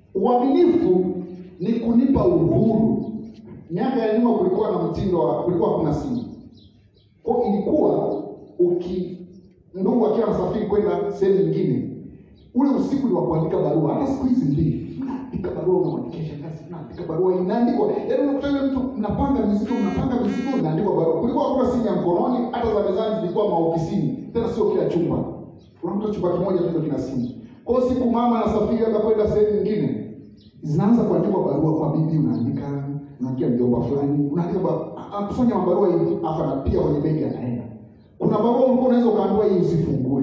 Uaminifu ni kunipa uhuru. Miaka ya nyuma kulikuwa na mtindo wa kulikuwa hakuna simu, kwa hiyo ilikuwa uki ndugu akiwa anasafiri kwenda sehemu nyingine, ule usiku ni wa kuandika barua. Hata siku hizi mbili unaandika barua, unamwandikia shangazi, unaandika barua, inaandikwa. Yaani unakuta yule mtu mnapanga mizigo, mnapanga mizigo, inaandikwa barua. Kulikuwa hakuna simu ya mkononi, hata za mezani zilikuwa maofisini, tena sio kila chumba. Unakuta chumba kimoja tu ndio kina simu. Kwa hiyo siku mama anasafiri labda kwenda sehemu nyingine, zinaanza kuandikwa barua kwa bibi, unaandika unaandikia mjomba fulani, unaandika ba- akufanya mabarua hivi, afa na pia kwenye begi anaenda. Kuna barua ulikuwa unaweza ukaambiwa hii usifungue.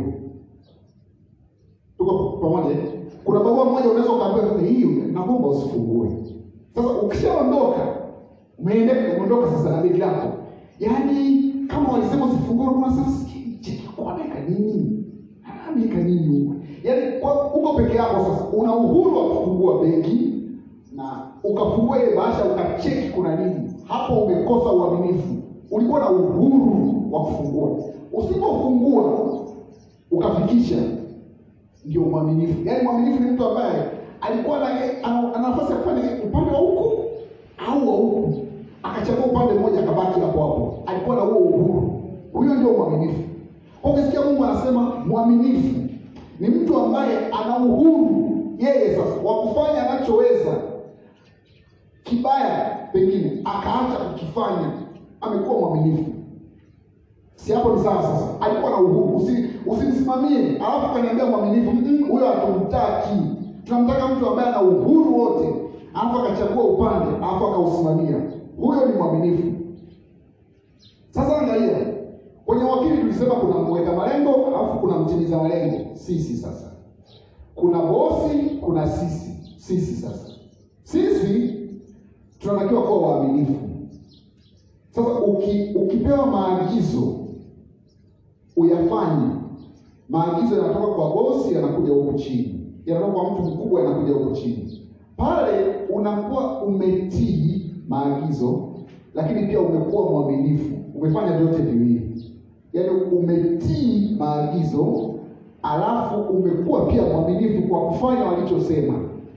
Tuko pamoja? eh? Kuna barua moja unaweza ukaambiwa hiyo naomba usifungue. Sasa ukishaondoka, umeenda umeondoka sasa na begi lako. Yaani kama walisema usifungue, kuna sasa cheki kwa dakika nini? Anaandika nini huko? Yaani kwa uko peke yako sasa, una uhuru wa kufungua begi na ukafungua ile bahasha ukacheki kuna nini. Hapo umekosa uaminifu. Ulikuwa na uhuru wa kufungua. Usipofungua ukafikisha, ndio mwaminifu. Yaani mwaminifu ni mtu ambaye alikuwa na ana ana nafasi ya kufanya upande wa huku au wa huku, akachagua upande mmoja akabaki hapo hapo. Alikuwa na huo uhuru. Huyo ndio mwaminifu. Kwa ukisikia Mungu anasema mwaminifu ni mtu ambaye ana uhuru yeye sasa wa kufanya anachoweza kibaya, pengine akaacha kukifanya, amekuwa mwaminifu. Si hapo ni sawa? Sasa alikuwa na uhuru, usi usimsimamie alafu kaniambia mwaminifu. Mm, huyo hatumtaki. Tunamtaka mtu ambaye ana uhuru wote, alafu akachagua upande, alafu akausimamia. Huyo ni mwaminifu. Sasa angalia kwenye wakili, tulisema kuna mweka malengo, alafu kuna mtimiza malengo. Sisi sasa kuna bosi, kuna sisi. Sisi sasa, sisi tunatakiwa kuwa waaminifu. Sasa uki, ukipewa maagizo uyafanye. Maagizo yanatoka kwa bosi, yanakuja huku chini, yanatoka kwa mtu mkubwa, yanakuja huku chini. Pale unakuwa umetii maagizo, lakini pia umekuwa mwaminifu. Umefanya vyote viwili, yaani umetii maagizo, alafu umekuwa pia mwaminifu kwa kufanya walichosema.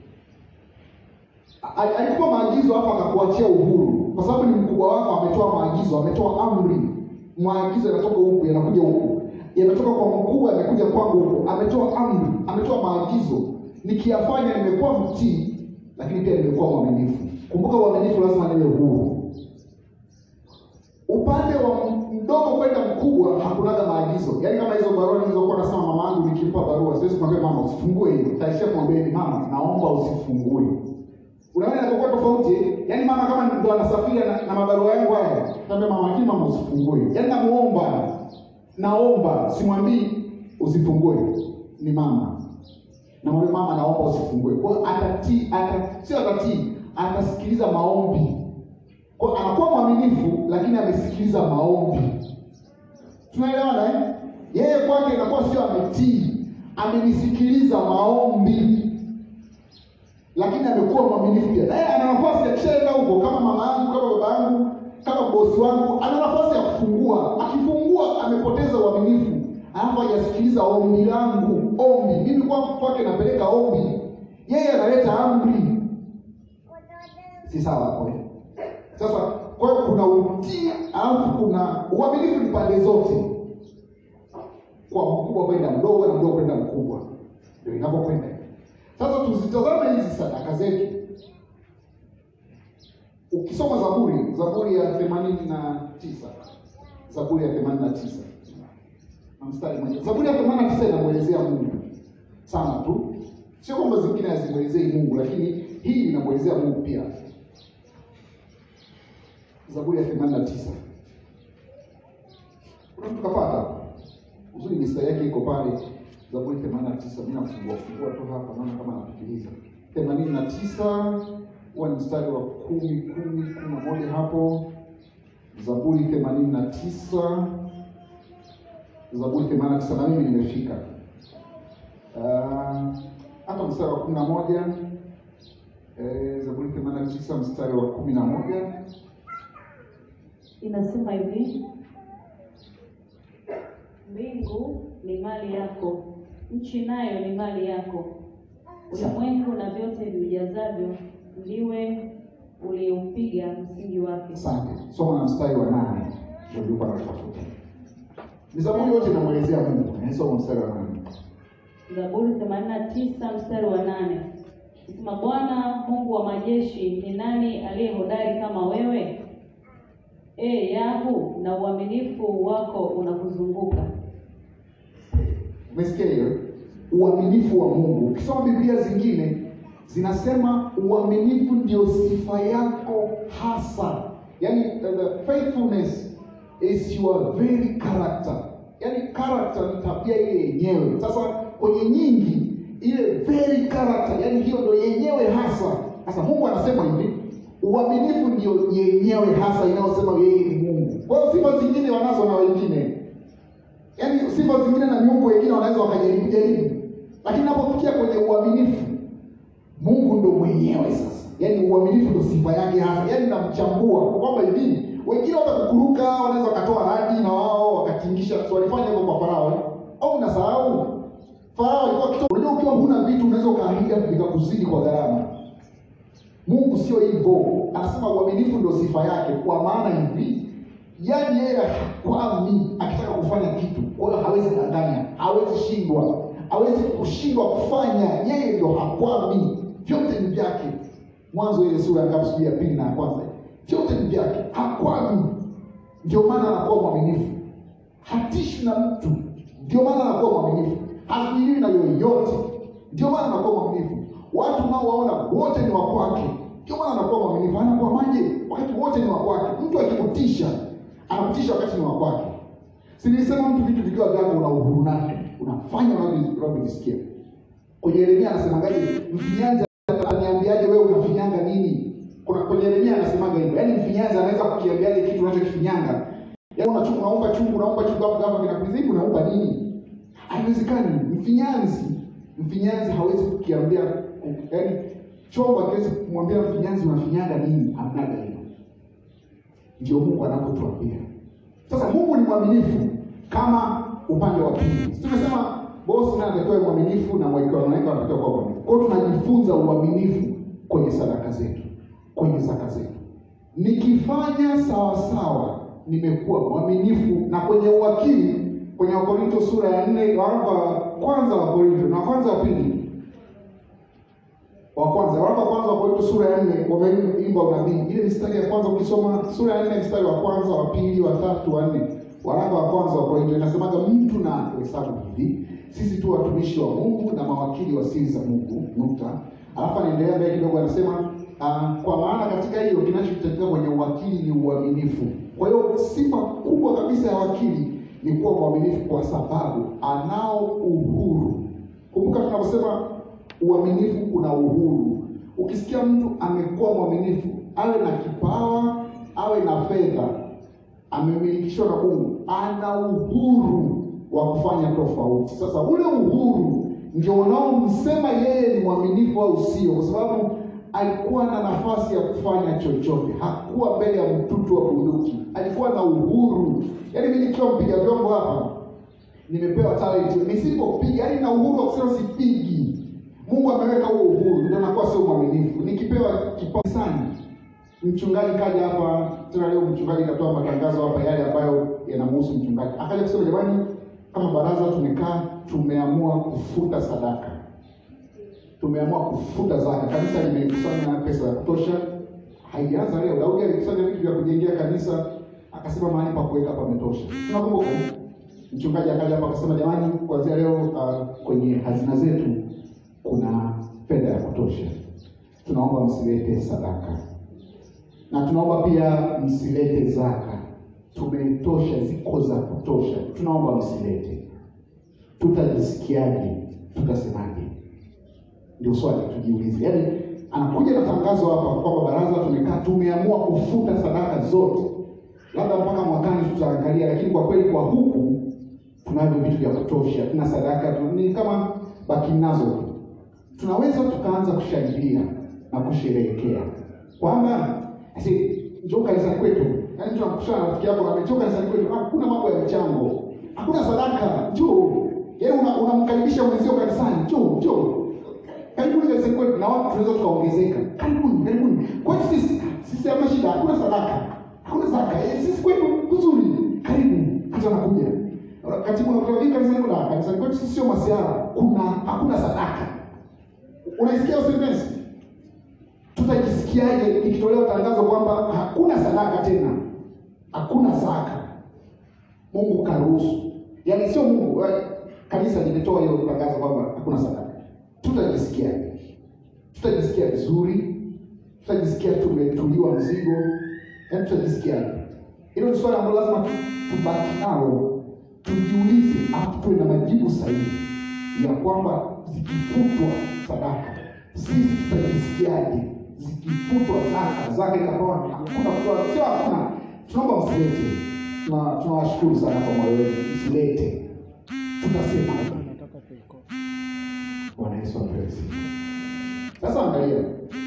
A- alikupa maagizo hapo akakuachia uhuru, kwa sababu ni mkubwa wako, ametoa maagizo, ametoa amri. Maagizo yanatoka huku yanakuja huku, yanatoka kwa mkubwa yanakuja kwangu huku. Ametoa amri, ametoa maagizo, nikiyafanya nimekuwa mtii, lakini pia nimekuwa mwaminifu. Kumbuka, uaminifu lazima niwe huru. Upande wa mdogo kwenda mkubwa hakunaga maagizo. Yaani kama hizo barua nilizokuwa nasema mama yangu nikimpa barua, siwezi kumwambia mama usifungue hiyo. Taishia kumwambia ni mama, naomba usifungue. Unaona inapokuwa tofauti eh? Yaani mama kama ndo anasafiri na, na mabarua yangu haya, naambia mama lakini mama usifungue. Yaani namuomba. Naomba, simwambii usifungue. Ni mama. Namwambia mama naomba usifungue. Kwa hiyo atatii, ata sio atatii, atasikiliza maombi. Kwa hiyo anakuwa mwaminifu lakini amesikiliza maombi. Tunaelewana eh? Yeye kwake inakuwa sio ametii, amenisikiliza maombi lakini amekuwa mwaminifu pia. Naye ana nafasi akishaenda huko, kama mama yangu, kama baba yangu, kama bosi wangu, ana nafasi ya kufungua. Akifungua amepoteza uaminifu, alafu hajasikiliza ombi langu. Ombi mimi kwa kwake napeleka ombi, yeye analeta amri. Si sawa hapo eh? Sasa kwa hiyo kuna utii, alafu kuna uaminifu, ni pande zote, kwa mkubwa kwenda mdogo na mdogo kwenda mkubwa, ndio inapokwenda. Sasa tuzitazame hizi sadaka zetu. Ukisoma Zaburi, Zaburi ya themanini na tisa Zaburi ya themanini na tisa na mstari mmoja. Zaburi ya themanini na tisa inamwelezea Mungu sana tu, sio kwamba zingine hazimwelezei Mungu, lakini hii inamwelezea Mungu pia. Zaburi ya themanini na tisa kuna mtu kapata uzuri, mistari yake iko pale Zaburi 89 mimi nafungua fungua tu hapa, naona kama napitiliza. 89 huwa ni mstari wa kumi kumi kumi na moja hapo. Zaburi 89 Zaburi 89 na mimi nimefika Ah, hapa mstari wa kumi na moja eh, Zaburi 89 mstari wa kumi na moja Inasema hivi: mbingu ni mali yako, nchi nayo ni mali yako, ulimwengu na vyote ujazavyo ndiwe uliupiga msingi wake. Asante. Soma na mstari wa nane ndio nilikuwa natafuta. Ni Zaburi yote inamwelezea Mungu. Eh, Soma mstari wa nane. Zaburi 89 mstari wa nane Sema, Bwana Mungu wa majeshi, ni nani aliye hodari kama wewe? E Yahu, na uaminifu wako unakuzunguka. Umesikia hiyo? Uaminifu wa Mungu. Ukisoma Biblia zingine zinasema uaminifu ndio sifa yako hasa, yaani uh, the faithfulness is your very character, yaani character ni tabia ile yenyewe. Sasa kwenye nyingi ile very character, yaani hiyo ndio yenyewe hasa. Sasa Mungu anasema hivi, uaminifu ndio yenyewe hasa inayosema yeye ni Mungu. Kwa hiyo sifa zingine wanazo na wengine yaani sifa zingine na miungu wengine wanaweza wakajaribu jaribu, lakini napofikia kwenye uaminifu, Mungu ndo mwenyewe sasa. Yaani uaminifu ndo sifa yake hasa, yaani namchambua kwamba hivi wengine watakukuruka, wanaweza wakatoa radi na wao wakatingisha. So walifanya hivyo kwa Farao eh? au unasahau Farao alikuwa kito. Unajua, ukiwa huna vitu unaweza ukaahidi vikakuzidi kwa gharama. Mungu sio hivyo, anasema uaminifu ndio sifa yake, kwa maana hivi yaani yeye hakwami akitaka kufanya kitu, kwa hiyo hawezi danganya, hawezi shindwa, hawezi kushindwa kufanya. Yeye ndio hakwami, vyote ni vyake. Mwanzo ile sura ya ngapi? Sijui ya pili na ya kwanza, vyote ni vyake, hakwami. Ndio maana anakuwa mwaminifu, hatishi na mtu, ndio maana anakuwa mwaminifu, hazuiliwi na yoyote, ndio maana anakuwa mwaminifu. Watu unaowaona wote ni wa kwake, ndio maana anakuwa mwaminifu. Anakuwa maje wakati wote ni wa kwake. Mtu akikutisha anakutisha wakati ni wa kwake. Si nilisema mtu vitu vikiwa vyako una uhuru navyo, unafanya unavyo- unavyojisikia. Kwenye Yeremia anasemaje? Mfinyanzi ananiambiaje wewe unafinyanga nini? Kuna kwenye Yeremia anasemaga hivyo. Yaani mfinyanzi anaweza kukiambiaje kitu unachokifinyanga? Yaani unachukua unaumba chungu, unaumba chungu hapo kama kinakuzibu unaumba nini? Haiwezekani. Mfinyanzi, mfinyanzi hawezi kukiambia yaani chombo hakiwezi kumwambia mfinyanzi unafinyanga nini? Hamnaga hilo. Ndio Mungu anapotuambia. Sasa Mungu ni mwaminifu kama upande wa pili. Si Tumesema bosi naye anatakiwa mwaminifu na mwaikiwa wanaweka wanatakiwa kuwa mwaminifu. Kwa hiyo tunajifunza uaminifu kwenye sadaka zetu, kwenye zaka zetu. Nikifanya sawa sawa, nimekuwa mwaminifu na kwenye uwakili kwenye Wakorinto sura ya nne waraka wa kwanza wa Korinto na wa kwanza wa pili wa kwanza waraka wa kwanza wa Korinto sura ya nne wameimba unabii. Ile mistari ya kwanza ukisoma sura ya nne mstari wa kwanza, wa pili, wa tatu, wa nne, waraka wa kwanza wa Korinto inasemaga mtu na hesabu hivi, sisi tu watumishi wa Mungu na mawakili wa siri za Mungu, nukta. Alafu anaendelea mbele kidogo, anasema uh, kwa maana katika hiyo kinachohitajika kwenye uwakili ni uaminifu. Kwa hiyo sifa kubwa kabisa ya wakili ni kuwa mwaminifu, kwa sababu anao uhuru. Kumbuka tunaposema uaminifu kuna uhuru. Ukisikia mtu amekuwa mwaminifu, awe na kipawa, awe na fedha, amemilikishwa na Mungu, ana uhuru wa kufanya tofauti. Sasa ule uhuru ndio unaomsema yeye ni mwaminifu au sio, kwa sababu alikuwa na nafasi ya kufanya chochote, hakuwa mbele ya mtutu wa bunduki, alikuwa na uhuru. Yaani mimi nikiwa mpiga vyombo hapa, nimepewa talent, nisipopiga, yaani na uhuru wa kusema sipigi Mungu ameweka huo uhuru, ndio nakuwa sio mwaminifu. Nikipewa kipawa sana, mchungaji kaja hapa tena leo, mchungaji katoa matangazo hapa yale ambayo yanamhusu mchungaji, akaja kusema jamani, kama baraza tumekaa, tumeamua kufuta sadaka, tumeamua kufuta zaka. Kanisa limekusanya pesa ya kutosha, haijaanza leo. Daudi alikusanya vitu vya kujengea kanisa, akasema mahali pa kuweka pametosha. Tunakumbuka mchungaji akaja hapa akasema, jamani, kuanzia leo uh, kwenye hazina zetu kuna fedha ya kutosha, tunaomba msilete sadaka na tunaomba pia msilete zaka, tumetosha, ziko za kutosha, tunaomba msilete. Tutajisikiaje? Tutasemaje? Ndio swali tujiulize. Yaani anakuja na tangazo hapa kwamba baraza tumekaa, tumeamua kufuta sadaka zote, labda mpaka mwakani tutaangalia, lakini kwa kweli kwa huku tunavyo vitu vya kutosha, tuna sadaka tu, ni kama baki nazo tu tunaweza tukaanza kushangilia na kusherehekea kwamba si njoo kanisani kwetu. Yaani tunakutana na rafiki yako na njoo kanisani kwetu, hakuna mambo ya mchango, hakuna sadaka, njoo. Yaani una- unamkaribisha mwenzio kanisani, njoo njoo. karibuni kanisani kwetu, na watu tunaweza tukaongezeka. Karibuni, karibuni kwetu sisi. Sisi hamna shida, hakuna sadaka, hakuna zaka. Eh, sisi kwetu kuzuri, karibu. Hata anakuja katibu nakuta hii kanisani kuna kanisani kwetu sisi sio masiara, kuna hakuna sadaka. Unaisikia usentensi? Tutajisikiaje ikitolewa tangazo kwamba hakuna sadaka tena, hakuna zaka? Mungu karuhusu, yaani sio Mungu, eh, kanisa limetoa hiyo tangazo kwamba hakuna sadaka. Tutajisikiaje? Tutajisikia vizuri? Tutajisikia tumetuliwa mzigo? Yaani tutajisikiaje? Hilo ni swali ambalo lazima tu- tubaki nalo, tujiulize, alafu tuwe na majibu sahihi ya kwamba zikifutwa sadaka sisi tutajisikiaje? Zikifutwa zaka, zaka ikapewa hakuna kutoa, sio hakuna. Tunaomba msilete, Tuna- tunawashukuru sana kwa moyo wenu, msilete. Tutasema Bwana Yesu apewe sifa. Sasa angalia,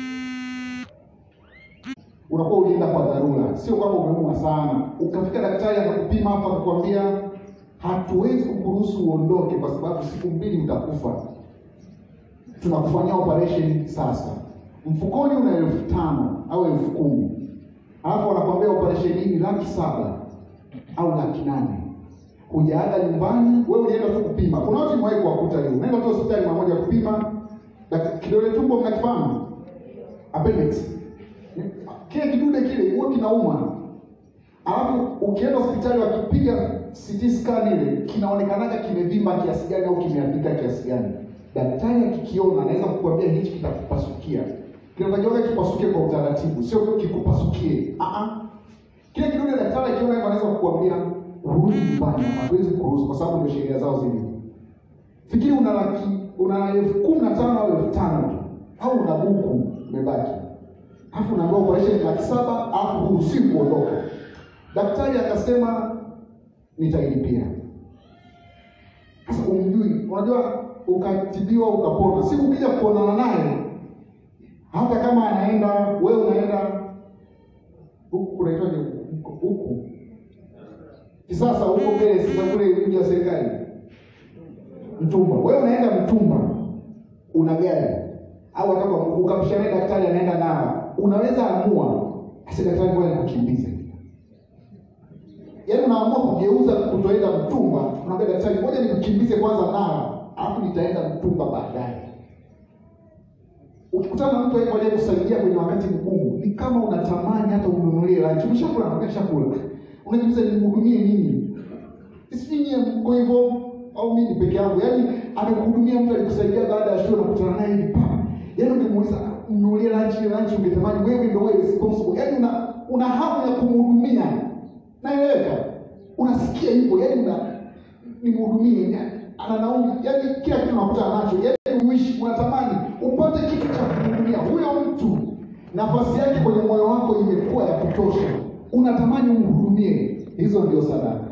unakuwa ulienda kwa dharura, sio kwamba umeumwa sana, ukafika daktari akakupima hapa akakwambia hatuwezi kukuruhusu uondoke kwa sababu siku mbili utakufa, tunakufanyia operation sasa. Mfukoni una elfu tano au elfu kumi alafu wanakwambia operation hii ni laki saba au laki nane hujaaga nyumbani, wewe ulienda tu kupima. Kuna watu nimewahi kuwakuta hiyo, unaenda tu hospitali mara moja kupima, dak- kidole tumbo mnakifahamu, appendix, kile kidude kile huwa kinauma, alafu ukienda hospitali wakipiga CT scan ile kinaonekanaga kimevimba kiasi gani au kimeathirika kiasi gani. Daktari akikiona anaweza kukuambia hichi kitakupasukia. Kinatakiwa kipasuke kwa utaratibu, sio kikupasukie. Ah ah. Kile kidude daktari akiona hivyo anaweza kukuambia urudi nyumbani, hatuwezi kuruhusu kwa sababu ndio sheria zao zilivyo. Fikiri una laki una elfu kumi na tano au elfu tano tu au una buku umebaki, alafu unaambiwa operation laki saba alafu huruhusiwi kuondoka. Daktari akasema nitailipia. Sasa umjui, unajua ukatibiwa ukapona, siku ukija kuonana naye, hata kama anaenda wewe unaenda huku kunaitwaje huku huku kisasa huko mbele sasa kule mji wa serikali Mtumba, wewe unaenda Mtumba, una gari au hata ukamshauri daktari anaenda nao, unaweza amua asi daktari, ngoja nikukimbize. Yaani unaamua kugeuza kutoenda Mtumba, unaambia daktari, ngoja nikukimbize kwanza nao, alafu nitaenda Mtumba baadaye. Ukikutana na mtu aje kusaidia kwenye wakati mgumu, ni kama unatamani hata ununulie lunch. Umeshakula na umeshakula, unajiuliza nimhudumie nini? Sijui nyie mko hivyo au mimi ni peke yangu? Yaani amekuhudumia mtu alikusaidia baada ya shule, unakutana naye hivi pa, yaani ungemuuliza mnunulie lunch, ile lunch ungetamani wewe ndio wewe responsible, yaani una una hamu ya kumhudumia. Naeleweka? Unasikia hivyo, yaani una nimhudumie, ana nauli, yaani kila kitu unakutana nacho, yaani uishi, unatamani upate kitu cha kumhudumia huyo mtu. Nafasi yake kwenye moyo wako imekuwa ya kutosha, unatamani umhudumie. Hizo ndio sadaka.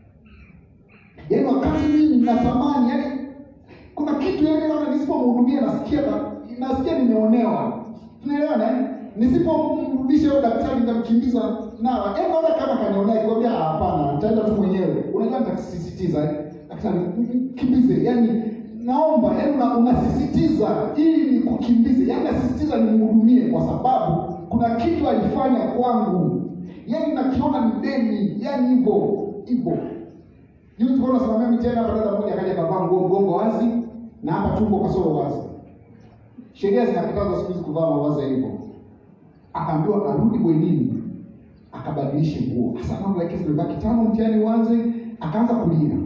Yaani wakati mimi natamani, yaani kuna kitu yaani naona nisipomhudumia nasikia na, nasikia nimeonewa. Tunaelewana eh? Nisipomrudisha huyo daktari nitamkimbiza nawa. Yaani naona kama kanionea kikwambia hapana, nitaenda tu mwenyewe. Unajua nitasisitiza eh? Daktari kimbize. Yaani naomba yaani una, unasisitiza ili nikukimbize. Yaani nasisitiza nimhudumie kwa sababu kuna kitu alifanya kwangu. Yaani nakiona ni deni, yaani hivyo hivyo. Juzi tulikuwa tunasimamia mitihani hapa, dada mmoja akaja akavaa nguo mgongo wazi na hapa tumbo kasoro wazi. Sheria zinakataza siku hizi kuvaa mavazi ya hivyo. Akaambiwa arudi bwenini akabadilishe nguo. Sasa mambo yake zimebaki tano, mtihani uanze, akaanza kulia.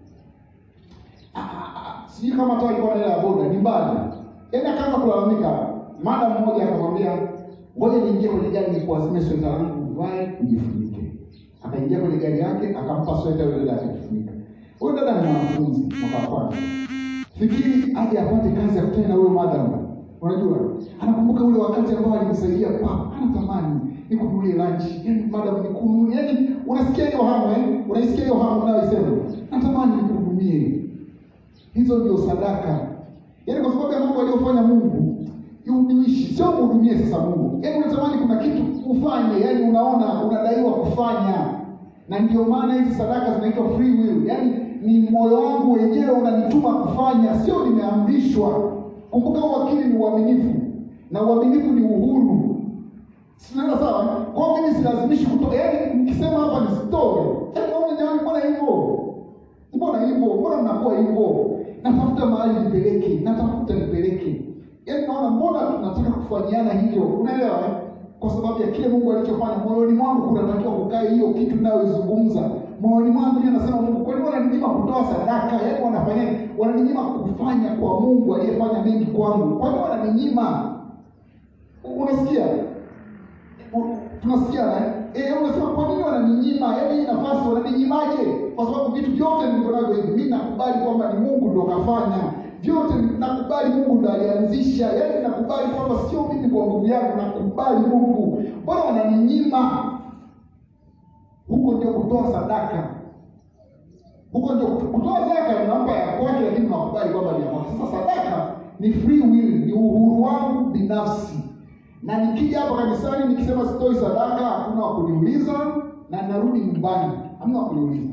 Ah, ah, ah, Sijui kama hata alikuwa na hela ya boda, ni mbali. Yaani akaanza kulalamika. Mada mmoja akamwambia, ngoja niingie kwenye gari nikuazime sweta langu uvae ujifunike. Akaingia kwenye gari yake akampa sweta yule dada akajifunika. Huyo dada ni mwanafunzi mwaka wa kwanza. Fikiri aje apate kazi ya kutana na huyo madam. Unajua? Anakumbuka ule wakati ambao alimsaidia papa. Anatamani nikununulie lunch. Yaani madam nikununulie. Yaani unasikia hiyo hamu eh? Unaisikia hiyo hamu unayoisema. Natamani nikuhudumie. Hizo ndio sadaka. Yaani kwa sababu ya mambo aliyofanya Mungu, uishi sio mhudumie sasa Mungu. Yaani unatamani kuna kitu ufanye, yaani unaona unadaiwa kufanya. Na ndio maana hizi sadaka zinaitwa free will. Yaani ni moyo wangu wenyewe unanituma kufanya, sio nimeamrishwa. Kumbuka uwakili ni uaminifu na uaminifu ni uhuru. Sinaenda sawa? Kwa hiyo mimi silazimishi kutoa. Yaani nikisema hapa ni story. Yaani naona jamani mbona hivyo? Mbona hivyo? Mbona mnakuwa hivyo? Natafuta mahali nipeleke, natafuta nipeleke. Yaani naona mbona tunataka kufanyiana hivyo? Unaelewa? eh? Kwa sababu ya kile Mungu alichofanya moyoni mwangu kunatakiwa kukae hiyo kitu ninayoizungumza. Moyoni mwangu ndio nasema Mungu, kwa nini wananinyima kutoa sadaka? Yaani wanafanya wananinyima kufanya kwa Mungu aliyefanya mengi kwangu. Kwa nini wananinyima? Unasikia? U- tunasikia eh? Eh, unasema kwa nini wananinyima? Yaani hii nafasi wananinyimaaje? Kwa sababu vitu vyote nilivyo navyo hivi, mimi nakubali kwamba ni Mungu ndo kafanya. Vyote nakubali Mungu ndo alianzisha. Yaani nakubali kwamba sio mimi kwa nguvu yangu, nakubali Mungu. Mbona wananinyima? Huko ndio kutoa sadaka. Huko ndio kutoa zaka unampa ya kwake, lakini unakubali kwamba ni ya kwake. Sasa sadaka ni free will, ni uhuru wangu binafsi na nikija hapa kanisani nikisema sitoi sadaka, hakuna wa kuniuliza na narudi nyumbani, hamna wa kuniuliza.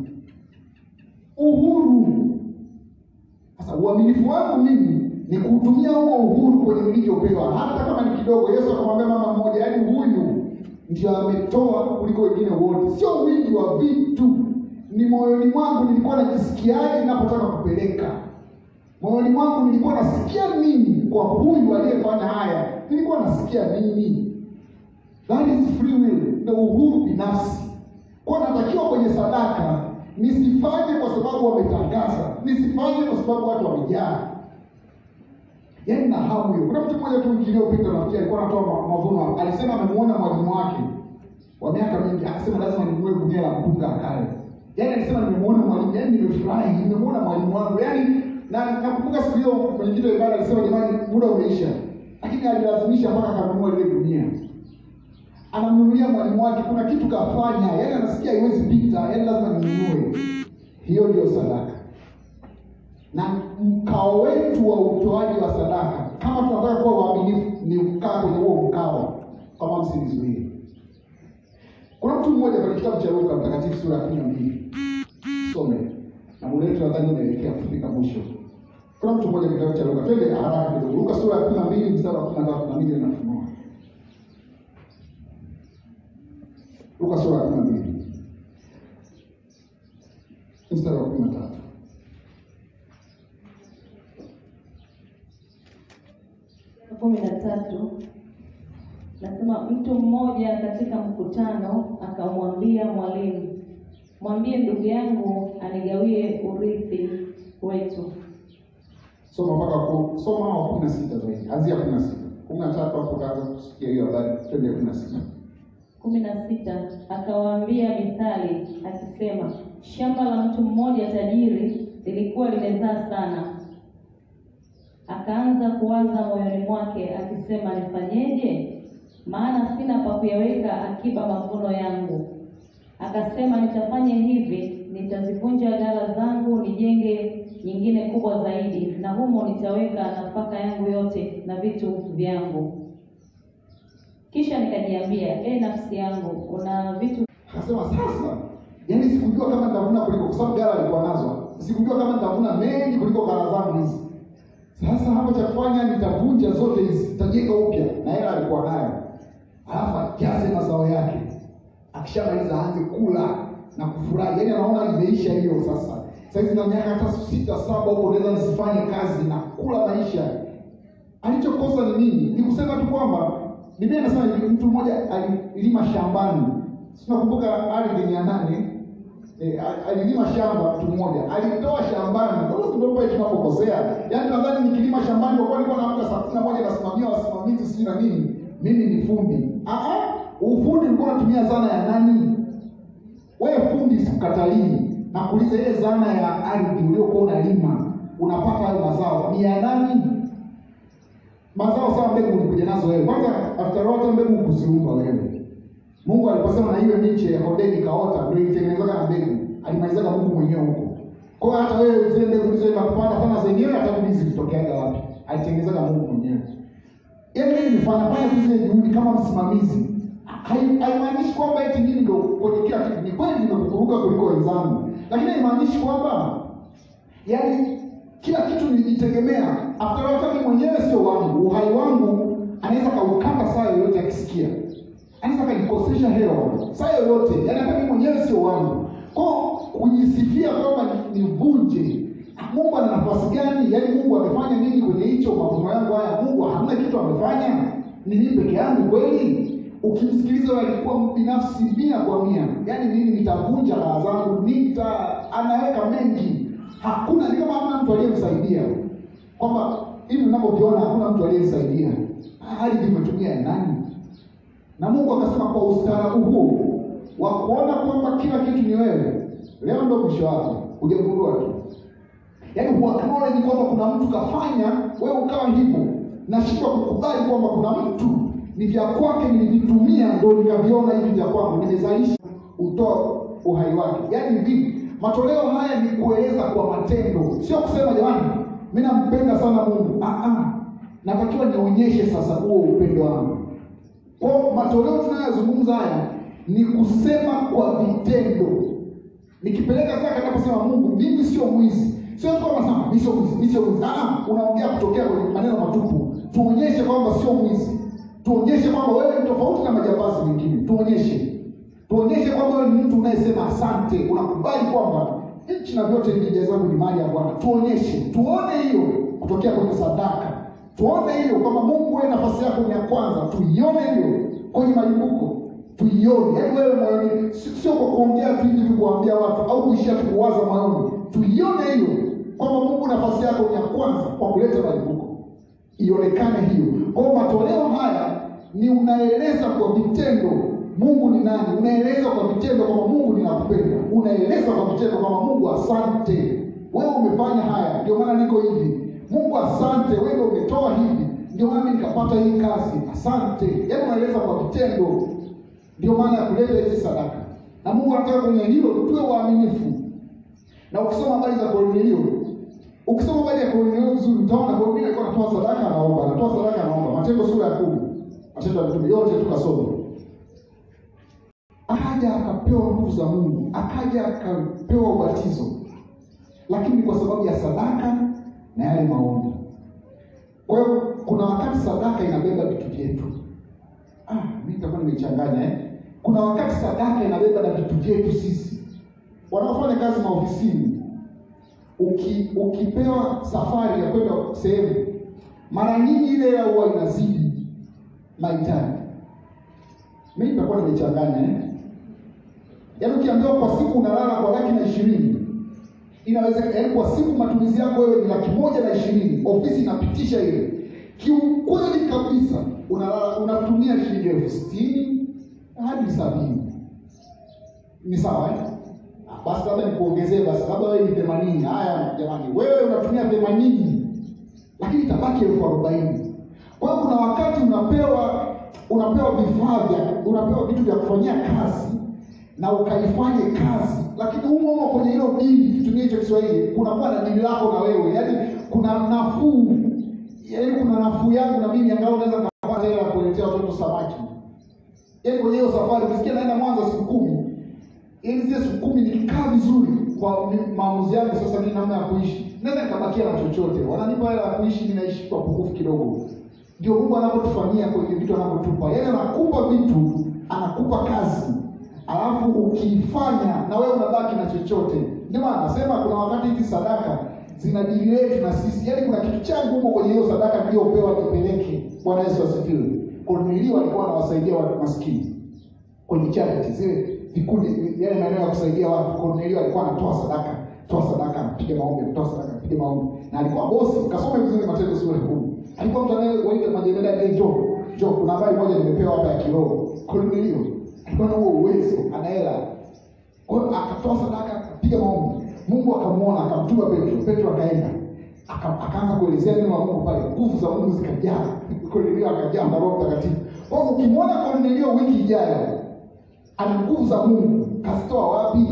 Uhuru. Sasa uaminifu wangu mimi ni kuutumia huo uhuru kwenye nilichopewa, hata kama ni kidogo. Yesu akamwambia mama mmoja, yaani huyu ndio ametoa kuliko wengine wote, sio wingi wa vitu, ni moyoni mwangu nilikuwa najisikiaje ninapotaka kupeleka moyoni mwangu nilikuwa nasikia nini kwa huyu aliyefanya haya, nilikuwa nasikia nini? That is free will, na uhuru binafsi. Kwa natakiwa kwenye sadaka nisifanye kwa sababu wametangaza, nisifanye kwa sababu watu wamejaa. Yaani na hamu hiyo. Kuna mtu mmoja tu wiki iliyopita nafikiri alikuwa anatoa ma- mavuno, alisema amemuona mwalimu wake wa miaka mingi, akasema lazima ninunue gunia la mpunga akale. Yaani alisema nimemuona mwalimu, yaani nimefurahi, nimemuona mwalimu wangu. Yaani na nakumbuka siku hiyo mwenyekiti wa ibada alisema jamani, muda umeisha, lakini alilazimisha mpaka akanunua ile gunia. Anamnunulia mwalimu wake, kuna kitu kafanya, yaani anasikia haiwezi pita, yaani lazima ninunue. Hiyo ndio sadaka na mkao wetu wa utoaji wa sadaka, kama tunataka kuwa waaminifu, ni kukaa kwenye huo mkao, kama msinizuie. Kuna mtu mmoja kwenye kitabu cha Luka Mtakatifu sura ya kumi na mbili some na muda wetu nadhani unaelekea kufika mwisho. Kuna mtu mmoja kwenye kitabu cha Luka, twende haraka kidogo. Luka sura ya kumi na mbili mstari wa kumi na tatu na mimi nafunua. Luka sura ya kumi na mbili mstari wa kumi na tatu. kumi na tatu nasema mtu mmoja katika mkutano akamwambia mwalimu, mwambie ndugu yangu anigawie urithi wetu. Soma mpaka ku soma wa kumi na sita zaidi, anzia kumi na sita kumi na tatu hapo utaanza kusikia hiyo habari. Twende kumi na sita kumi na sita akawaambia mithali akisema, shamba la mtu mmoja tajiri lilikuwa limezaa sana. Akaanza kuwaza moyoni mwake akisema, nifanyeje? Maana sina pa kuyaweka akiba mavuno yangu. Akasema, nitafanya hivi, nitazivunja ghala zangu, nijenge nyingine kubwa zaidi, na humo nitaweka nafaka yangu yote na vitu vyangu. Kisha nikajiambia, e nafsi yangu, una vitu Akasema sasa, yaani sikujua kama nitavuna kuliko, kwa sababu ghala alikuwa nazo, sikujua kama nitavuna mengi kuliko ghala zangu hizi. Sasa hapa cha kufanya nitavunja zote hizi, nitajenga upya, na hela alikuwa nayo, alafu ajaze mazao yake, akishamaliza aanze kula na kufurahi. Yaani anaona imeisha hiyo sasa. Saizi na miaka hata sita saba huko, naweza nisifanye kazi na kula maisha. Alichokosa ni nini? Ni kusema tu kwamba Biblia inasema hivi, mtu mmoja alilima shambani, si nakumbuka ardhi mia nane E, alilima shamba mtu mmoja alitoa shambani. Sasa ndio pale tunapokosea. Yaani nadhani nikilima shambani kwa kuwa nilikuwa naamka saa kumi na moja nasimamia wasimamizi sijui na nini, mimi ni fundi. Ah ah, ufundi ulikuwa unatumia zana ya nani? Wewe fundi sikukatalii. Nakuuliza ile zana ya ardhi uliokuwa unalima, unapata hayo mazao ni ya nani? Mazao sawa, mbegu ulikuja nazo wewe. Kwanza after all mbegu kuziumba wewe. Mungu aliposema na hiyo miche ya kondeni kaota, ndio ilitengenezaga na mbegu. Alimalizaga Mungu mwenyewe huko. Kwa hiyo hata wewe zile mbegu ulizoenda kupanda sana zenyewe hata mimi zilitokeaga wapi? Alitengenezaga Mungu mwenyewe. Yaani mimi nifanya fanya tu zile juhudi kama msimamizi. Hai- Haimaanishi kwamba eti mimi ndio kwenye kila kitu. Ni kweli nimekukuruka kuliko wenzangu. Lakini haimaanishi kwamba yaani kila kitu nilijitegemea. After all, hata mimi mwenyewe sio wangu, uhai wangu anaweza kaukata saa yoyote akisikia, anaweza kanikosesha hewa saa yoyote, yaani hata mimi mwenyewe sio wangu. Kwa kujisifia kwamba nivunje Mungu ana nafasi gani? Yaani Mungu amefanya nini kwenye hicho mavuno yangu haya? Mungu hamna kitu amefanya, ni mimi peke yangu kweli? Ukimsikiliza alikuwa binafsi mia kwa mia, yaani mimi nitavunja raha zangu, nita anaweka mengi, hakuna ni kama hamna mtu aliyemsaidia, kwamba hivi unavyoviona hakuna mtu aliyemsaidia. Hali imetumia ya nani? Na Mungu akasema kwa ustaarabu huo wa kuona kwamba kila kitu ni wewe, leo ndio mwisho wako, hujagundua tu yaani huacknowledge kwamba kuna mtu kafanya wewe ukawa hivyo. Nashindwa kukubali kwamba kuna mtu ni vya kwake nilivitumia ndo nikaviona hivi vya kwangu, nimezalisha utoa uhai wake. Yaani hivi matoleo haya ni kueleza kwa matendo, sio kusema jamani, mimi nampenda sana Mungu. Ah, ah, natakiwa nionyeshe sasa huo upendo wangu. Kwa matoleo tunayozungumza haya ni kusema kwa vitendo. Nikipeleka zaka ninaposema Mungu, mimi sio mwizi Sio tu kama sana mimi sio mwizi, mimi sio mwizi. Ah, unaongea kutokea kwenye maneno matupu. Tuonyeshe kwamba sio mwizi. Tuonyeshe kwamba wewe ni tofauti na majambazi wengine. Tuonyeshe. Tuonyeshe kwamba wewe ni mtu unayesema asante, unakubali kwamba nchi na vyote vija zangu ni mali ya Bwana. Tuonyeshe. Tuone hiyo kutokea kwenye sadaka. Tuone hiyo kwamba Mungu wewe nafasi yako ni ya kwanza. Tuione hiyo kwenye malimbuko. Tuione. Yaani wewe moyoni sio kwa kuongea tu hivi kuambia watu au kuishia tu kuwaza moyoni. Tuione hiyo kwamba Mungu nafasi yako ni ya kwanza kwa kuleta malimbuko, ionekane hiyo. Kwa hiyo matoleo haya ni unaeleza kwa vitendo Mungu ni nani, unaeleza kwa vitendo kwamba Mungu ninakupenda, unaeleza kwa vitendo kwamba Mungu asante, wewe umefanya haya, ndio maana niko hivi. Mungu asante, wewe ndio umetoa hivi, ndio maana mimi nikapata hii kazi, asante. Yaani unaeleza kwa vitendo, ndio maana ya kuleta hizi sadaka, na Mungu anataka kwenye hilo tuwe waaminifu na ukisoma habari za Kornelio, ukisoma habari ya Kornelio vizuri, utaona Kornelio alikuwa anatoa sadaka, anaomba, anatoa sadaka, anaomba. Matendo sura ya kumi, Matendo ya Mitume yote tukasoma. Akaja akapewa nguvu za Mungu, akaja akapewa ubatizo, lakini kwa sababu ya sadaka na yale maombi. Kwa hiyo kuna wakati sadaka inabeba vitu vyetu. Ah, mimi nitakuwa nimechanganya eh. Kuna wakati sadaka inabeba na vitu vyetu sisi wanaofanya kazi maofisini, uki, ukipewa safari ya kwenda sehemu, mara nyingi ile hela huwa inazidi mahitaji. Mimi nitakuwa nimechanganya eh? Yaani ukiambiwa kwa siku unalala kwa laki na ishirini inawezekana, yaani kwa siku matumizi yako wewe ni laki moja na ishirini ofisi inapitisha ile, kiukweli kabisa unalala unatumia shilingi elfu sitini hadi sabini ni sawa eh? basi labda nikuongezee basi labda wewe ni themanini. Haya jamani, wewe unatumia themanini, lakini itabaki elfu arobaini. Kwa hiyo kuna wakati unapewa unapewa vifaa vya unapewa vitu vya kufanyia kazi na ukaifanye kazi, lakini humo humo kwenye hilo dili, kitumie hicho Kiswahili, kunakuwa na dili lako na wewe, yaani kuna nafuu, yaani kuna nafuu yangu na mimi, angalau naweza kapata hela ya kuletea watoto samaki. Yaani kwenye hiyo safari, ukisikia naenda Mwanza siku kumi ili zile siku kumi nikikaa vizuri kwa maamuzi yangu sasa, mimi namna ya kuishi, naweza nikabakia na chochote. Wananipa hela ya kuishi, mimi naishi kwa pungufu kidogo. Ndio Mungu anavyotufanyia kwenye vitu anavyotupa, yaani anakupa vitu, anakupa kazi, alafu ukiifanya na wewe unabaki na chochote. Ndio maana anasema kuna wakati hizi sadaka zina dili letu na sisi, yaani kuna kitu changu huko kwenye hiyo sadaka niliyopewa nipeleke. Bwana Yesu asifiwe. Kornelio alikuwa anawasaidia watu maskini kwenye charity zile vikundi yale maeneo ya kusaidia watu. Kornelio alikuwa anatoa sadaka, toa sadaka, anapiga maombi, toa sadaka, anapiga maombi, na alikuwa bosi. Kasome vizuri Matendo sura ya kumi. Alikuwa mtu anayewaita majemadari, hey, njoo njoo, kuna habari moja nimepewa hapa ya kiroho. Kornelio alikuwa na huo uwezo, ana hela. Kwa hiyo akatoa sadaka, akapiga maombi, Mungu akamuona, akamtuma Petro. Petro akaenda akaanza kuelezea neno la Mungu pale, nguvu za Mungu zikajaa. Kornelio akajaa na Roho Mtakatifu. Kwa hiyo ukimwona Kornelio wiki ijayo ana nguvu za Mungu, kazitoa wapi?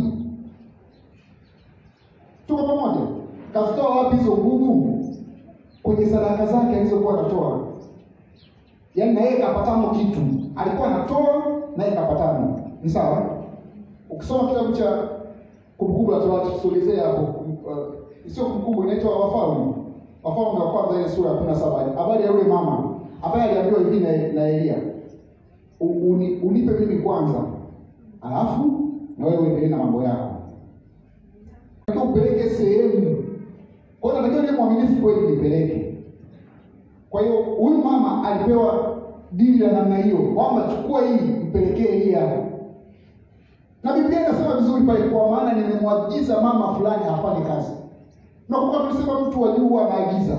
Tuko pamoja? Kazitoa wapi hizo nguvu? Kwenye sadaka zake alizokuwa anatoa. Yaani na yeye kapatamo kitu, alikuwa anatoa na yeye kapatamo. Ni sawa? Ukisoma kitabu cha Kumbukumbu la Torati tusolezea hapo uh, sio kumbukumbu, inaitwa Wafalme, Wafalme wa kwanza ile sura ya kumi na saba habari ya yule mama ambaye aliambiwa hivi na, na Elia U- uni, unipe mimi kwanza, alafu na wewe uendelee na mambo yako. Nataka upeleke sehemu, kwa hiyo natakiwa niwe mwaminifu kweli, nipeleke. Kwa hiyo huyu mama alipewa dili la namna hiyo, kwamba chukua hii mpelekee Elia, na Biblia inasema vizuri pale, kwa maana nimemwagiza mama fulani afanye kazi. Nakumbuka tulisema mtu wa juu anaagiza.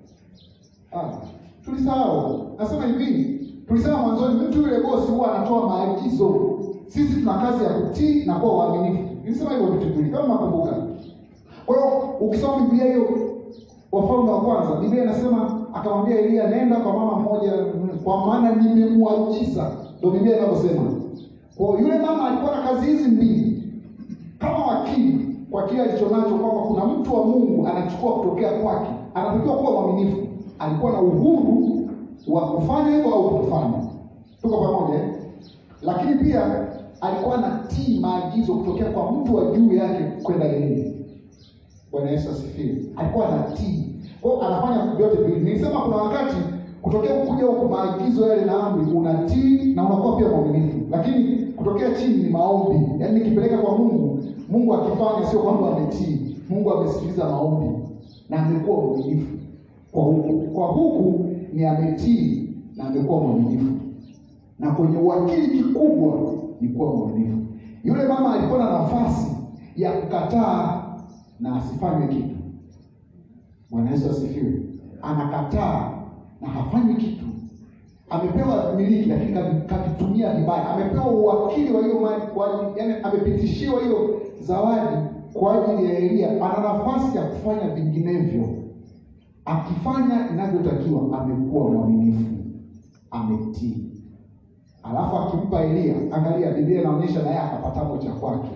Ah, tulisahau. Nasema hivi, tulisema mwanzoni mtu yule bosi huwa anatoa maagizo. Sisi tuna kazi ya kutii na kuwa waaminifu. Nilisema hivyo vitu viwili kama nakumbuka. Kwa hiyo ukisoma Biblia hiyo Wafalme wa kwanza, Biblia inasema akamwambia Elia, nenda kwa mama mmoja, kwa maana nimemwagiza. Ndio Biblia inavyosema. Kwa hiyo yule mama alikuwa na kazi hizi mbili kama wakili kwa kile alichonacho, kwamba kuna mtu wa Mungu anachukua kutokea kwake, anatakiwa kuwa mwaminifu. Alikuwa na uhuru wa kufanya hivyo au kufanya. Tuko pamoja eh? Lakini pia alikuwa anatii maagizo kutokea kwa mtu wa juu yake kwenda yeye. Bwana Yesu asifiwe. Alikuwa anatii. Kwa hiyo anafanya vyote viwili. Nilisema kuna wakati kutokea kuja huko maagizo yale na amri unatii na unakuwa pia mwaminifu. Lakini kutokea chini ni maombi. Yaani nikipeleka kwa Mungu, Mungu akifanya sio kwamba ametii. Mungu amesikiliza maombi na amekuwa mwaminifu. Kwa huku, kwa huku ni ametii na amekuwa mwaminifu. Na kwenye uwakili kikubwa ni kuwa mwaminifu. Yule mama alikuwa na nafasi ya kukataa na asifanywe kitu. Bwana Yesu asifiwe. Anakataa na hafanyi kitu. Amepewa miliki lakini kavi- kavitumia vibaya. Amepewa uwakili wa hiyo mali kwa ajili, yani amepitishiwa hiyo zawadi kwa ajili ya Elia. Ana nafasi ya kufanya vinginevyo. Akifanya inavyotakiwa, amekuwa mwaminifu, ametii. Alafu akimpa Elia, angalia, Biblia inaonyesha naye akapatamo cha kwake.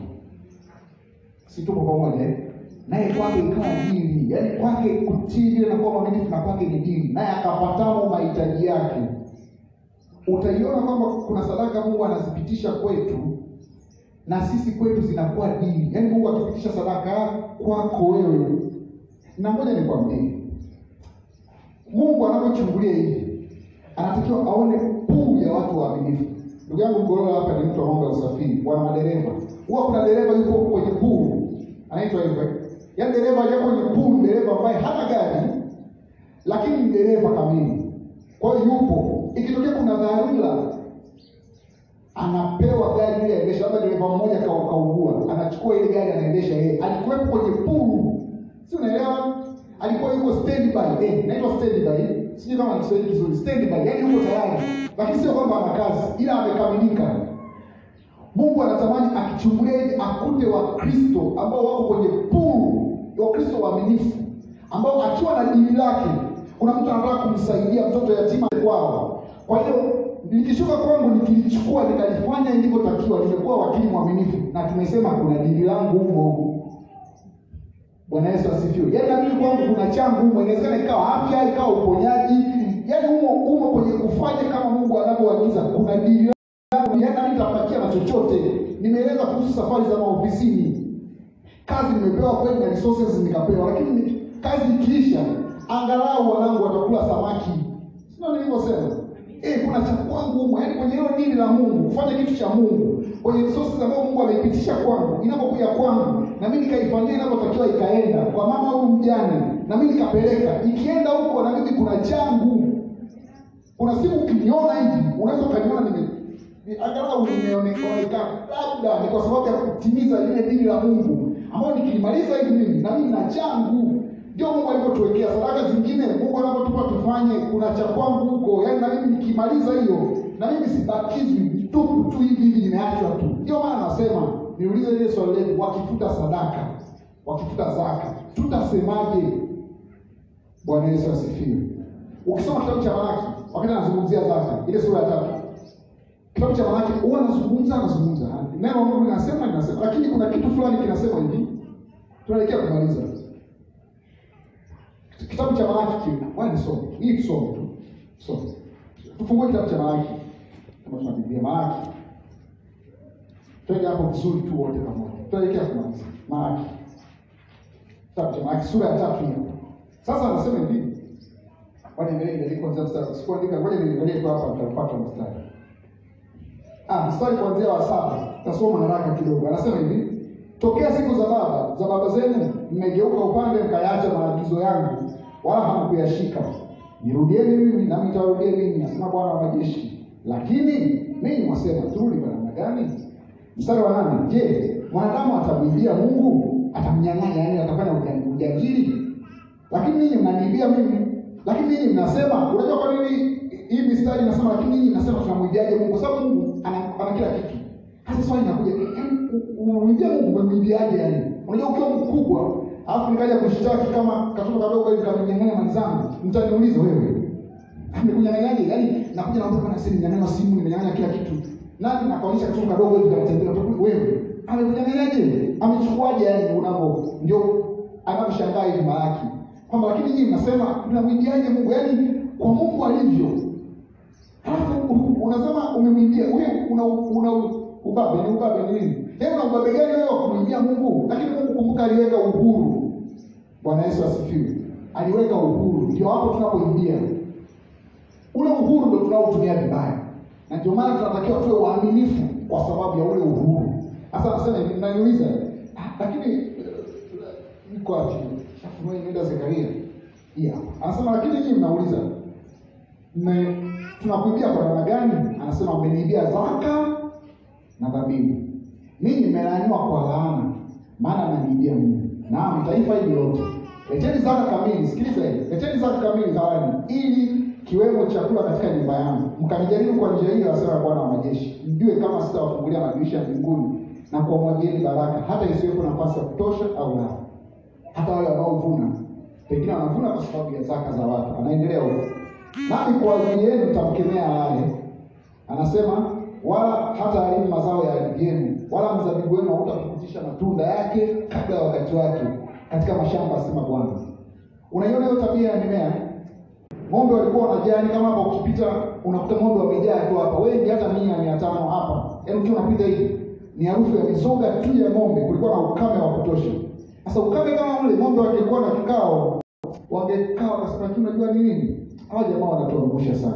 Si tuko pamoja eh? Naye kwake ikawa dili, yaani kwake kutii vile na kuwa mwaminifu na kwake ni dili, naye akapatamo mahitaji yake. Utaiona kwamba kuna sadaka Mungu anazipitisha kwetu na sisi kwetu zinakuwa dili, yaani Mungu akipitisha sadaka kwako wewe, na ngoja nikwambie, Mungu anapochungulia hivi anatakiwa aone puu ya watu waaminifu. Ndugu yangu Mgororo hapa ni mtu wa mambo ya usafiri, wana madereva. Huwa kuna dereva yupo kwenye puu, anaitwa hivyo. Yaani dereva aliye kwenye puu ni dereva ambaye hana gari, lakini ni dereva kamili. Kwa hiyo yupo, ikitokea kuna dharura, anapewa gari ile aendesha. Labda dereva mmoja ka- kaugua, anachukua ile gari anaendesha yeye. Alikuwepo kwenye puu, si unaelewa? Alikuwa yuko standby, eh, inaitwa standby. Sijui kama ni Kiswahili kizuri, standby, yaani yuko tayari, lakini sio kwamba ana kazi, ila amekamilika. Mungu anatamani akichungulia hivi akute Wakristo ambao wako kwenye puu, Wakristo waaminifu ambao akiwa na dini lake, kuna mtu anataka kumsaidia mtoto yatima kwao. Kwa hiyo likishuka kwangu, nikilichukua nikalifanya ilivyotakiwa, nimekuwa wakili mwaminifu, na tumesema kuna dini langu humo. Bwana Yesu asifiwe. Yaani na mimi kwangu kuna changu humo, inawezekana ikawa afya, ikawa uponyaji, yaani humo humo kwenye kufanya kama Mungu anavyoagiza, kuna dini yangu, yaani nami nitapakia na chochote. Nimeeleza kuhusu safari za maofisini, kazi nimepewa kweli na resources nikapewa, lakini ni- kazi ikiisha, angalau wanangu watakula samaki, sio nilivyosema? Eh, kuna cha kwangu humo, yaani kwenye hilo dini la Mungu, kufanya kitu cha Mungu, kwenye resources ambayo Mungu ameipitisha kwangu, inapokuja kwangu, na mimi nikaifanyia inavyotakiwa, ikaenda kwa mama huyu mjane, na mimi nikapeleka, ikienda huko, na mimi kuna changu kuna siku ukiniona hivi unaweza ukaniona nime ni- angalau nimeonekana labda ni kwa sababu ya kutimiza lile dini la Mungu ambayo nikilimaliza hivi mimi na mimi na changu ndio Mungu alivyotuwekea sadaka zingine. Mungu anapotupa tufanye, kuna cha kwangu huko, yaani na mimi nikimaliza hiyo na mimi sibakizwi tupu tu hivi hivi, nimeachwa tu. Ndio maana nasema niulize ile swali letu, wakifuta sadaka, wakifuta zaka, tutasemaje? Bwana Yesu asifiwe. Ukisoma kitabu cha Malaki, wakati anazungumzia zaka, ile sura ya tatu, kitabu cha Malaki huwa anazungumza anazungumza, neno la Mungu linasema linasema, lakini kuna kitu fulani kinasema hivi, tunaelekea kumaliza kitabu cha Malaki. Kile wewe nisome hii, tusome tu, tusome, tufungue kitabu cha Malaki kama tuna Biblia. Malaki, twende hapo vizuri tu wote pamoja, tunaelekea kumaliza Malaki. Kitabu cha Malaki sura ya tatu hiyo. Sasa anasema hivi. Ngoja niangalie ile kwanza mstari. Sikuandika, ngoja niangalie tu hapa tutapata mstari. Ah, mstari kuanzia wa saba. Tasoma haraka kidogo. Anasema hivi. Tokea siku za baba za baba zenu mmegeuka upande mkayaacha maagizo yangu wala hamkuyashika. Nirudieni mimi nami nitawarudia ninyi, asema Bwana wa majeshi. Lakini ninyi mwasema turudi kwa namna gani? Mstari wa nane. Je, mwanadamu atamwibia Mungu? Atamnyang'anya, yaani atafanya uja- ujangili? Lakini ninyi mnaniibia mimi. Lakini ninyi mnasema, unajua kwa nini hii mistari inasema lakini ninyi mnasema tunamwibiaje Mungu? Kwa sababu Mungu ana, ana kila kitu. Hasa swali linakuja, yaani unamwibia Mungu umemwibiaje yani? Unajua ukiwa mkubwa, alafu nikaja kushtaki kama katoto kadogo hivi kamenyang'anya mali zangu, mtaniuliza wewe. Amekunyang'anyaje? Yaani nakuja naomba bwana sisi nimenyang'anya simu, nimenyang'anya kila kitu. Nani nakaonyesha katoto kadogo hivi kanatembea utakuwa wewe. Amekunyang'anyaje? Amechukuaje yani unavyo ndio anavyoshangaa hivi Malaki. Kwamba lakini nyinyi mnasema mnamwibiaje Mungu? Yaani kwa Mungu alivyo. Halafu unasema umemwibia wewe una una ubabe ni ubabe ni nini? Yaani una ubabe gani wewe wa kumwibia Mungu? Lakini Mungu kumbuka aliweka uhuru. Bwana Yesu asifiwe. Aliweka uhuru. Ndio hapo tunapoingia. Ule uhuru ndio tunaotumia vibaya. Na ndio maana tunatakiwa tuwe waaminifu kwa sababu ya ule uhuru. Sasa anasema hivi mnaniuliza, "Ah, lakini eh, niko wapi? Shafunua imeenda Zekaria. Yeah. Anasema lakini nyinyi mnauliza mme tunakuibia kwa namna gani? Anasema mmeniibia zaka na dhabihu. Ninyi mmelaaniwa kwa laana, maana mnaniibia mimi. Naam, taifa hili lote. Leteni zaka kamili, sikiliza hili. Leteni zaka kamili ghalani, ili kiwemo chakula katika nyumba yangu. Mkanijaribu kwa njia hiyo, asema Bwana wa majeshi, mjue kama sitawafungulia madirisha ya mbinguni na kuwamwagieni baraka, hata isiwepo nafasi ya kutosha au la. Hata wale wanaovuna pengine wanavuna kwa sababu ya zaka za watu. Anaendelea huko, nami kwa ajili yenu tamkemea alaye. Anasema wala hata haribu mazao ya ardhi yenu, wala mzabibu wenu hautapukutisha matunda yake kabla ya wakati wake katika mashamba, asema Bwana. Unaiona hiyo tabia ya mimea? Ng'ombe walikuwa wanajani kama hapa, ukipita unakuta ng'ombe wamejaa tu hapa, wengi hata mia mia tano hapa, yaani ukiwa unapita hivi ni harufu ya mizoga tu ya ng'ombe. Kulikuwa na ukame wa kutosha. Sasa ukame kama ule, ng'ombe wangekuwa na kikao, wangekaa wakasema, lakini unajua ni nini, hawa jamaa wanatuangusha sana.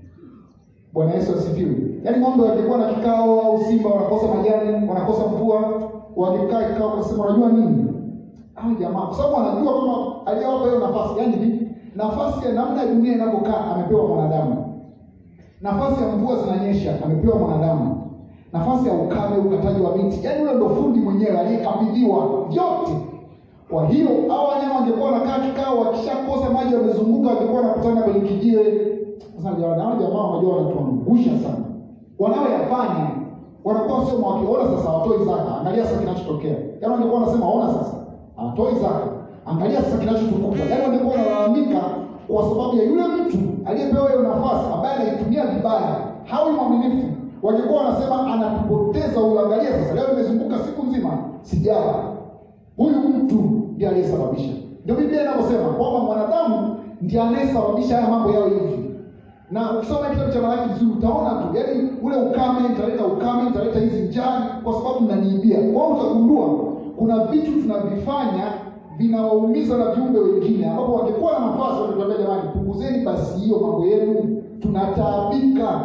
Bwana Yesu asifiwe. Yaani ng'ombe wangekuwa na kikao au simba wanakosa majani, wanakosa mvua, wangekaa kikao wakasema, unajua nini, hawa jamaa, kwa sababu wanajua kama aliyewapa hiyo nafasi, yaani hivi nafasi ya namna dunia inavyokaa amepewa mwanadamu. Nafasi ya mvua zinanyesha amepewa mwanadamu. Nafasi ya ukame, ukataji wa miti, yaani ule ndo fundi mwenyewe aliyekabidhiwa vyote. Kwa hiyo hao wanyama wangekuwa wanakaa kikao, wakishakosa maji wamezunguka, wangekuwa wanakutana kwenye kijiwe. Sasa jamani, hao jamaa wanajua wanatuangusha sana, wanaoyafanya wanakuwa sio wakiona sasa watoi zaka. Angalia sasa kinachotokea, yaani wangekuwa wanasema ona sasa hatoi zaka, angalia sasa kinachotukuka. Yaani wangekuwa wanalalamika kwa sababu ya yule mtu aliyepewa hiyo nafasi ambaye anaitumia vibaya, hawi mwaminifu. Wangekuwa wanasema anatupoteza huyu. Angalia sasa, leo nimezunguka siku nzima sijala, huyu mtu ndiye aliyesababisha. Ndio Biblia inavyosema kwamba mwanadamu ndiye anayesababisha haya mambo yao hivi na ukisoma kitabu cha Malaki vizuri utaona tu, yaani ule ukame italeta ukame, italeta hizi njaa, kwa sababu mnaniibia. Kwa hiyo utagundua kuna vitu tunavifanya vinawaumiza na viumbe wengine, ambapo wangekuwa na nafasi wangetuambia, jamani, punguzeni basi hiyo mambo yenu, tunataabika,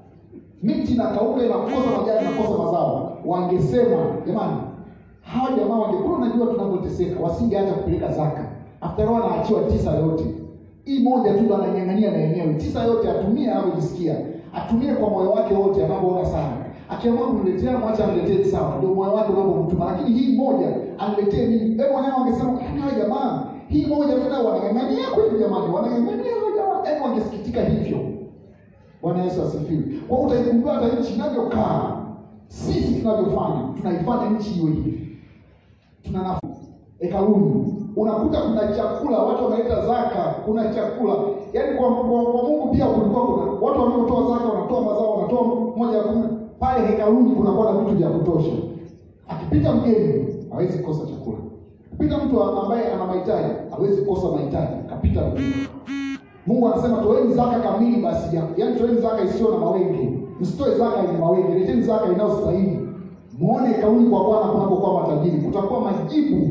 miti inakauka, inakosa majani, inakosa mazao. Wangesema jamani, hawa jamaa wangekuwa wanajua tunavyoteseka, wasingeacha kupeleka zaka. After all anaachiwa tisa yote hii moja tu ndo ananyang'ania na yenyewe, tisa yote atumie anavyojisikia, atumie kwa moyo wake wote anavyoona sana. Akiamua kuniletea mwacha aniletee sawa, ndio moyo wake unavyomtuma, lakini hii moja aniletee mimi. Hebu wanyama wangesema hawa jamaa, hii moja tena wanang'ang'ania kweli, jamani, wanang'ang'ania hawa jamaa, hebu wangesikitika hivyo. Bwana Yesu asifiwe. Kwa hiyo utaigundua hata nchi inavyokaa, sisi tunavyofanya, tunaifanya nchi iwe hivi, tuna nafuu hekaluni unakuta kuna chakula, watu wanaleta zaka, kuna chakula. Yaani kwa, kwa, kwa Mungu pia kulikuwa kuna watu wanaotoa zaka, wanatoa mazao, wanatoa moja ya kumi pale hekaluni, kunakuwa na vitu vya kutosha. Akipita mgeni hawezi kukosa chakula, akipita mtu ambaye ana mahitaji hawezi kukosa mahitaji, akapita mgeni. Mungu anasema toeni zaka kamili basi yako, yaani toeni zaka isiyo na mawenge, msitoe zaka yenye mawenge, leteni zaka inayostahili. Muone hekaluni kwa Bwana kunapokuwa matajiri, kutakuwa majibu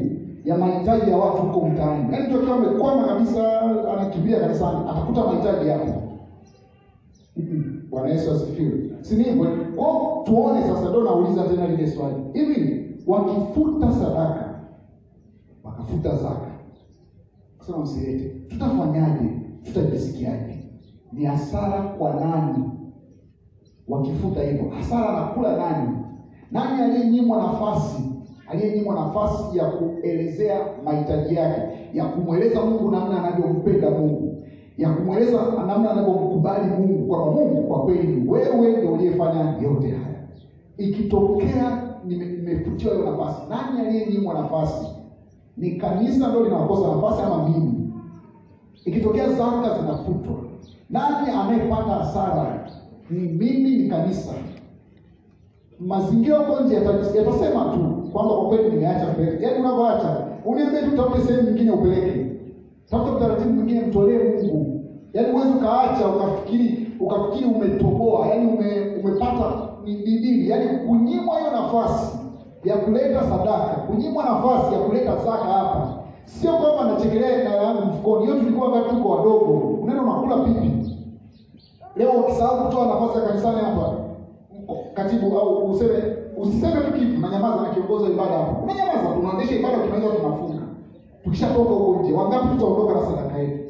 ya mahitaji ya watu huko mtaani. Yaani mtu akiwa amekwama kabisa, anakimbia kanisani, atakuta mahitaji hapo. Mm-mm. Bwana Yesu asifiwe. Si ni hivyo? Kwa hiyo tuone sasa, ndio nauliza tena lile swali. Hivi wakifuta sadaka, wakafuta zaka, kusema msilete, tutafanyaje? Tutajisikiaje? Ni hasara kwa nani? Wakifuta hivyo, hasara anakula nani? Nani aliyenyimwa nafasi, aliyenyimwa nafasi ya kuelezea mahitaji yake, ya kumweleza Mungu namna anavyompenda Mungu, ya kumweleza namna anavyomkubali Mungu, kwamba Mungu kwa kweli wewe ndio uliyefanya yote haya. Ikitokea nime- nimefutiwa hiyo nafasi, nani aliyenyimwa nafasi? Ni kanisa ndio linakosa nafasi ama mimi? Ikitokea zaka zinafutwa, nani anayepata hasara? Ni mimi, ni kanisa? Mazingira huko nje yata- yatasema tu kwamba kwa kweli nimeacha kupeleka. Yaani unavyoacha, uniambie tu tafute sehemu nyingine upeleke, tafuta utaratibu mwingine, mtolee Mungu. Yaani huwezi ukaacha ukafikiri ukafikiri umetoboa, yaani ume, umepata ni ni dili, yaani kunyimwa hiyo nafasi ya kuleta sadaka, kunyimwa nafasi ya kuleta zaka hapa, sio kwamba nachekelea hela yangu mfukoni. Hiyo tulikuwa wakati tuko wadogo, unaenda unakula pipi. Leo ukisahau kutoa nafasi ya kanisani hapa, katibu au useme usiseme tu kitu, unanyamaza na kiongozi wa ibada hapo, unanyamaza, tunaendesha ibada, tunaweza tunafunga. Tukishatoka huko nje, wangapi tutaondoka na sadaka yetu?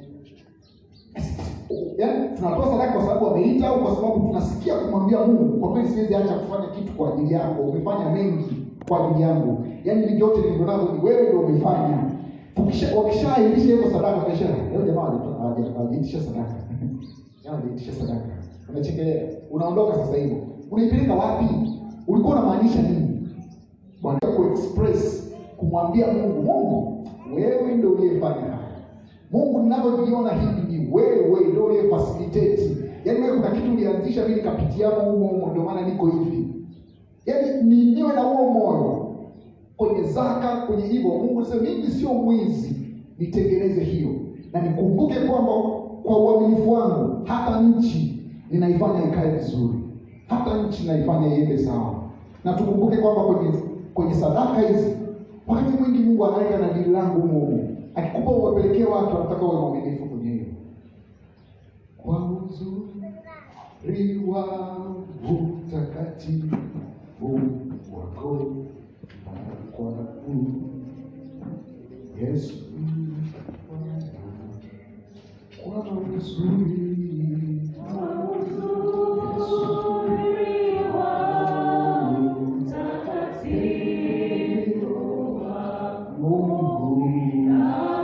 Yaani tunatoa sadaka kwa sababu wameita au kwa sababu tunasikia kumwambia Mungu, kwa kweli siwezi acha kufanya kitu kwa ajili yako, umefanya mengi kwa ajili yangu, yaani hivi vyote nilivyo navyo ni wewe ndio umefanya. Tukisha wakishaahirisha hiyo sadaka, kesha leo jamaa walitoa- hawaja- hawajaitisha sadaka Jamaa hawajaitisha sadaka, unachekelea, unaondoka sasa hivyo, unaipeleka wapi? Ulikuwa unamaanisha nini? Bwana kuexpress kumwambia Mungu, Mungu wewe ndio uliyefanya haya. Mungu ninavyojiona hivi ni wewe ndio uliyefacilitate. Yaani wewe kuna kitu ulianzisha mimi nikapitiamo humo humo ndio maana niko hivi. Yaani ni niwe na huo moyo kwenye zaka, kwenye hivyo Mungu sema mimi sio mwizi, nitengeneze hiyo. Na nikumbuke kwamba kwa uaminifu wangu hata nchi ninaifanya ikae vizuri. Hata nchi naifanya iende sawa. Na tukumbuke kwamba kwenye kwenye sadaka hizi wakati mwingi Mungu anaweka na dili langu humo humo. Akikupa uwapelekee watu, anataka uwe mwaminifu kwenye hiyo. Kwa uzuri wangu mtakatifu wako na kwangu Yesu, kwa uzuri Mungu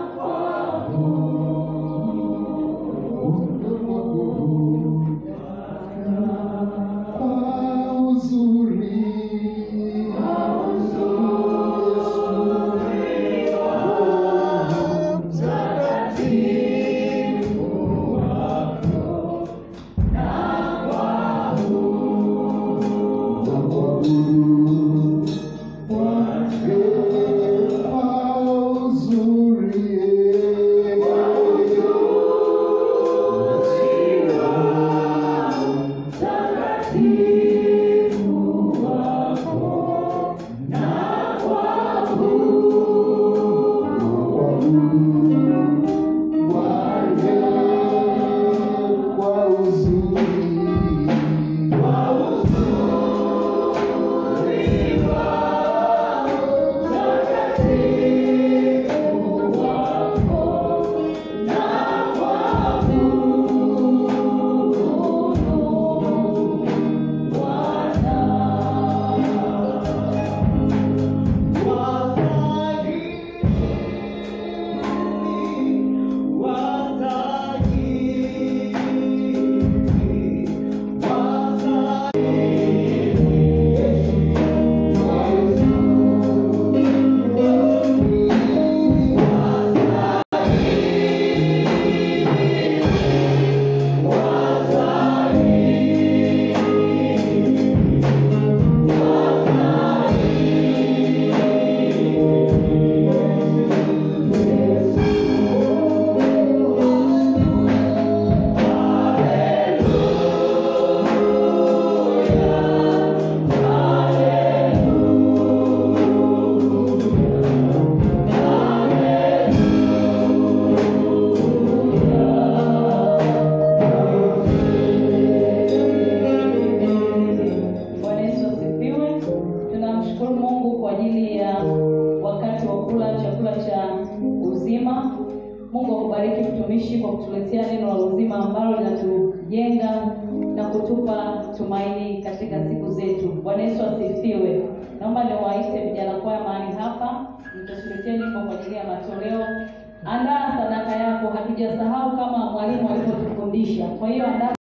kwa uzuri Kwa uzuri chakula cha uzima. Mungu akubariki mtumishi kwa kutuletea neno la uzima ambalo linatujenga na kutupa tumaini katika siku zetu. Bwana Yesu asifiwe. Naomba niwaite vijana kwaya mahali hapa, mtatuletea nyimbo kwa ajili ya matoleo. Andaa sadaka yako, hatujasahau kama mwalimu alivyotufundisha. Kwa hiyo andaa